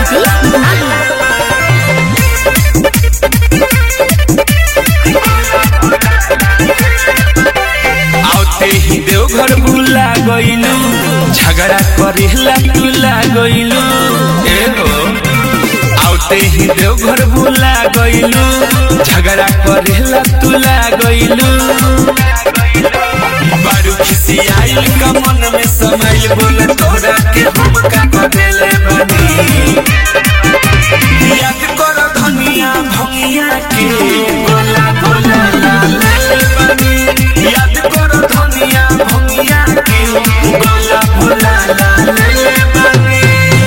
जयदीप माही आते ही देवघर बुला गइलू झगड़ा करेला तुला गइलू ए हो आते ही देवघर बुला गइलू झगड़ा करेला तुला गइलू बारू खिसी आइल का मन में समाइल बोल तोरा के हम का करेले बनी याद कर धनिया भंगिया के गोला गोला ला ला ला बनी याद कर धनिया भंगिया के गोला गोला ला ला ला बनी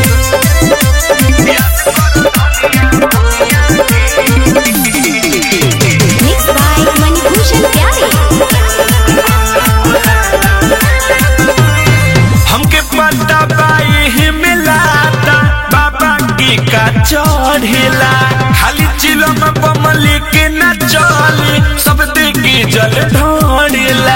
याद कर धनिया भंगिया मिक्स बाय मणिभूषण प्यारे हमके पता बाई ही मिलाता बाबा की का चढ़ेला खाली चिलो में बमली के न चली सब देखी जल ढोड़ेला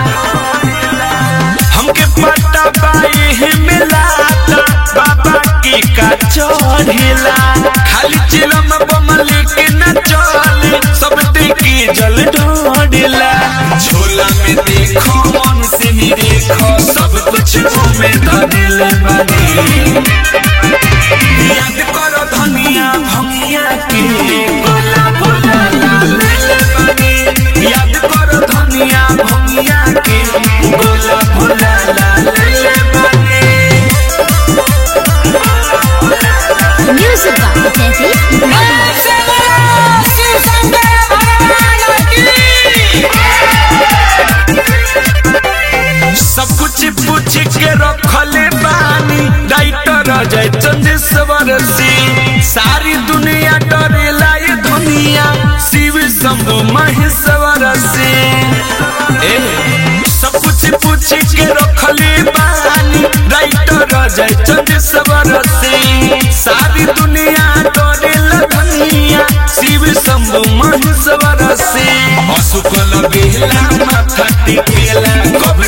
हमके पता बाई ही मिलाता बाबा की का चढ़ेला खाली चिलो में बमली के न चली सब देखी जल ढोड़ेला झोला में देखो मन से ही देखो सब कुछ में धनिल बनी याद करो धनिया भंगिया के गोला गोला लाल बनी याद करो धनिया भंगिया के गोला गोला लाल बनी म्यूजिक बाय जयदीप माही सब कुछ पूछ के रखले बानी राइटर जय चंद्रेश्वर सिंह सारी दुनिया डरेला ये दुनिया शिव शंभु महेश्वर सिंह ए सब कुछ पूछ के रखले बानी राइटर जय चंद्रेश्वर सिंह सारी दुनिया डरेला दुनिया शिव शंभु महेश्वर सिंह अशुक लगेला माथा टिकेला कब